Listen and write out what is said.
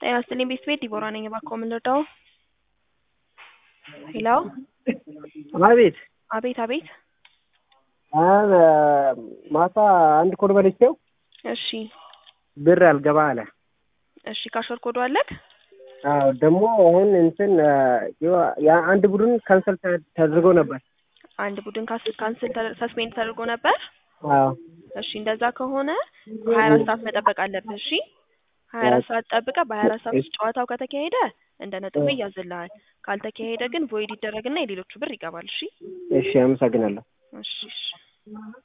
ጤና ይስጥልኝ ቤት ቤት ዲቦራ ነኝ። እባክዎ ምን ልርዳው? ሄሎ አቤት አቤት አቤት። አሁን ማታ አንድ ኮድ በልቼው እሺ ብር አልገባ አለ። እሺ ካሾር ኮዶ አለክ? አዎ ደግሞ አሁን እንትን የአንድ ቡድን ካንሰል ተደርጎ ነበር። አንድ ቡድን ካስ- ካንስል ተደ- ሰስፔንድ ተደርጎ ነበር። አዎ እሺ እንደዛ ከሆነ ሀያ አራት ሰዓት መጠበቅ አለብህ። እሺ ሀያ አራት ሰዓት ጠብቀህ በሀያ አራት ሰዓት ውስጥ ጨዋታው ከተካሄደ እንደ ነጥብ ይያዝልሃል። ካልተካሄደ ግን ቮይድ ይደረግና የሌሎቹ ብር ይገባል። እሺ እሺ፣ አመሰግናለሁ። እሺ እሺ